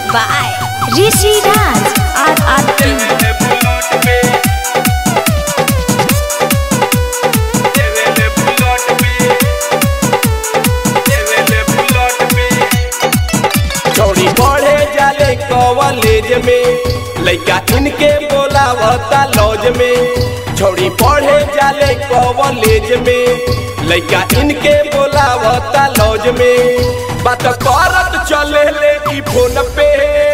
by Rishi Raj RRT. चौड़ी पढ़े जाले कॉलेज में लइका इनके बोलावता लॉज में छौड़ी पढ़े जाले कॉलेज में लइका इनके बोलावता लॉज में बात करत चले ले ई फोन पे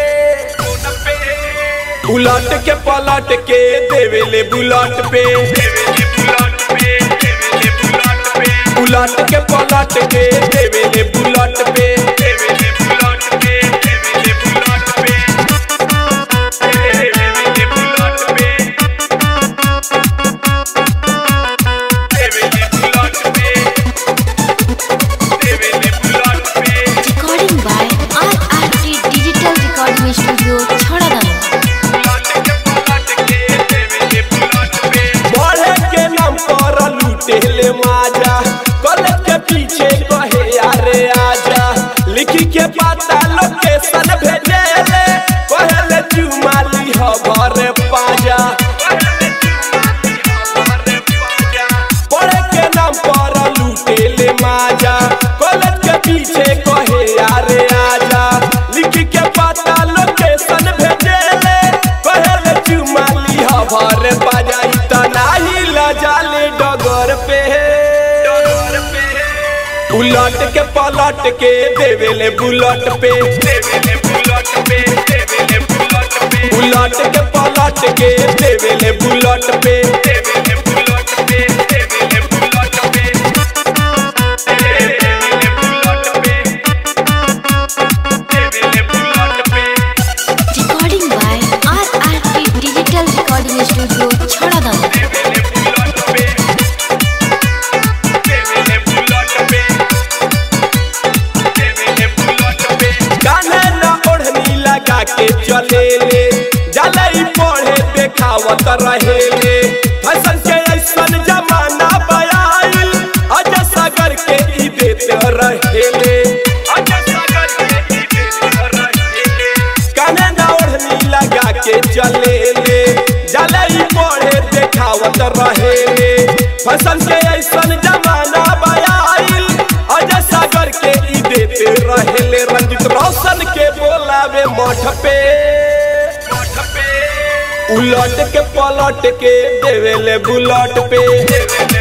उलट के पलट के देवेले बुलट पे उलट के पलट के देवेले बुलट पे Recording by RRT Digital Recording Studio, Chhadadana. बढ़े के नाम पर लूटे ले माजा कॉलेज के पीछे कहे अरे आजा लिखी के पता लोकेशन भेजे ले कहे ले चुमाली हो घर पाजा पढ़े के नाम पर लूटे ले माजा कॉलेज के पीछे कहे अरे आजा लिखी के पता लोकेशन भेजे ले कहे ले चुमाली हो घर पाजा इतना ही लजाले डगर पे उलट के पलट के देवेले बुलट पे उलट के पलट के देवेले बुलट पे Recording by RRT Digital Recording Studio, Chhadadana. कान्हे न ओढ़नी लगा के चले ले जलई पढ़े देखावत रहे ले फैशन के ऐसन जमाना बयाइल अज सागर के ई देते रहे ले कान्हे न ओढ़नी लगा के चले ले जलई पढ़े देखावत रहे ले फैशन के ऐसन जमाना बयाइल अज सागर के ई देते रहे ले रंजित रोशन के बोलावे मठ पे उलट के पलट के देवेले बुलट पे